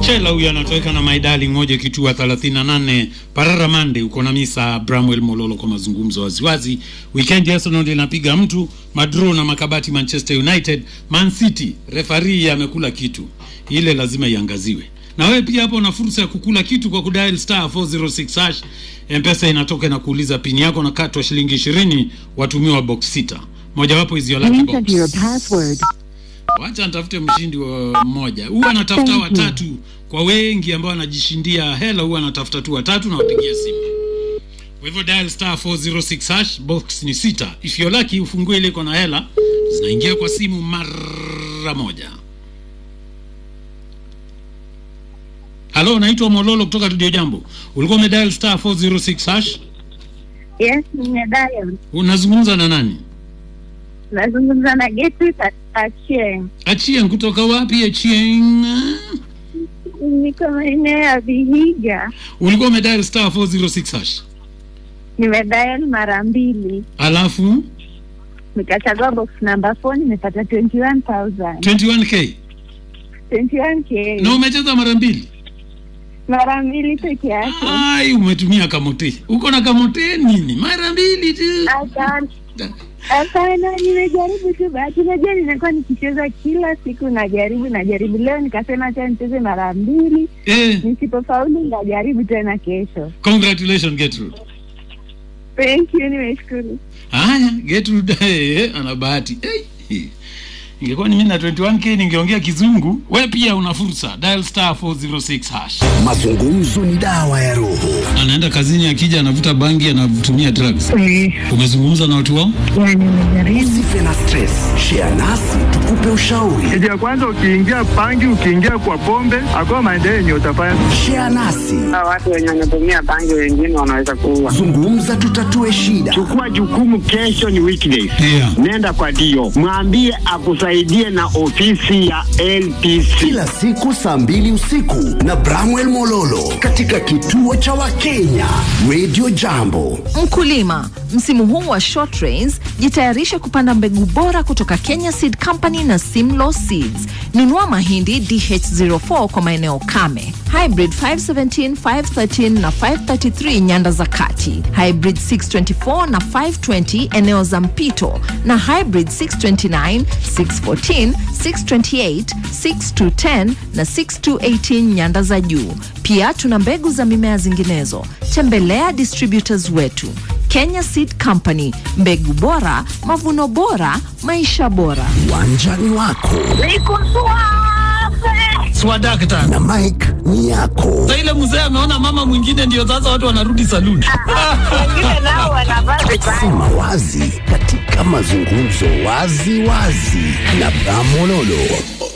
Chela huyu anatoweka na maidali moja kitua 38 Parara Mande uko na Misa Bramwell Mololo kwa mazungumzo waziwazi. Weekend Arsenal inapiga mtu madro na makabati Manchester United, Man City refari amekula kitu, ile lazima iangaziwe. Na wewe pia hapo una fursa ya kukula kitu kwa kudial star 406 hash. Mpesa inatoka na kuuliza pini yako na katwa shilingi 20 watumiwa box sita. Mojawapo is your lucky Enter box. your password. Wacha nitafute mshindi wa mmoja. Huwa anatafuta Thank you. watatu kwa wengi ambao wanajishindia hela, huwa anatafuta tu watatu na wapigia simu. Kwa hivyo dial star 406 hash, box ni sita. If you're lucky ufungue ile iko na hela, zinaingia kwa simu mara moja. Halo, naitwa Mololo kutoka Radio Jambo. Ulikuwa umedial star 406 hash, Yes, nimedial. unazungumza na nani? Nazungumza na Gertrude Achie. Achien kutoka wapi? Achien. Niko maeneo ya Vihiga. Ulikuwa umedial star 406 hash. Nimedial mara mbili, Alafu nikachagua box number 4 nimepata 21,000. 21k 21k. na umecheza mara mbili. Mara mbili peke yake. Ai, umetumia kamote. Uko na kamote nini? Mara mbili tu. Hapana. Hapana, nimejaribu tu bahati. Unajua ninakuwa nikicheza kila siku, najaribu najaribu. Leo nikasema acha nicheze mara mbili, Eh, nisipofaulu ndajaribu tena kesho. congratulations Gertrude. Thank you, nimeshukuru. Haya, Gertrude eh, ana bahati. Eh. Ingekuwa ni mimi na 21k ningeongea kizungu. We pia una fursa. Dial star 406 hash. Mazungumzo ni dawa ya roho. Anaenda kazini akija anavuta bangi anatumia drugs. Umezungumza na watu wao? Yani nimejaribu. Usife na stress. Share nasi tukupe ushauri. Kitu ya kwanza ukiingia bangi, ukiingia kwa pombe, hakuna maendeleo yenye utafanya. Share nasi. Hawa watu wenye wanatumia bangi wengine wanaweza kuua. Zungumza tutatue shida. Chukua jukumu, kesho ni weekdays. Yeah. Nenda kwa dio, mwambie akusaidie na ofisi ya LPC. Kila siku saa mbili usiku na Bramwell Mololo katika kituo cha Wakenya Radio Jambo. Mkulima, msimu huu wa short rains, jitayarishe kupanda mbegu bora kutoka Kenya Seed Company na Simlaw Seeds. Nunua mahindi DH04 kwa maeneo kame, hybrid 517, 513 na 533 nyanda za kati, hybrid 624 na 520 eneo za mpito, na hybrid 629, 614, 628, 6210 na 6218 nyanda za juu. Pia tuna mbegu za mimea zinginezo. Tembelea distributors wetu Kenya Seed Company, mbegu bora, mavuno bora, maisha bora. Uwanjani wako Niko suave. Swadakta. na Mike ni yako. Sasa ile mzee ameona mama mwingine ndio sasa watu wanarudi saluni. Wengine nao wanavaa vibaya. Sema wazi katika mazungumzo wazi wazi na Bramololo.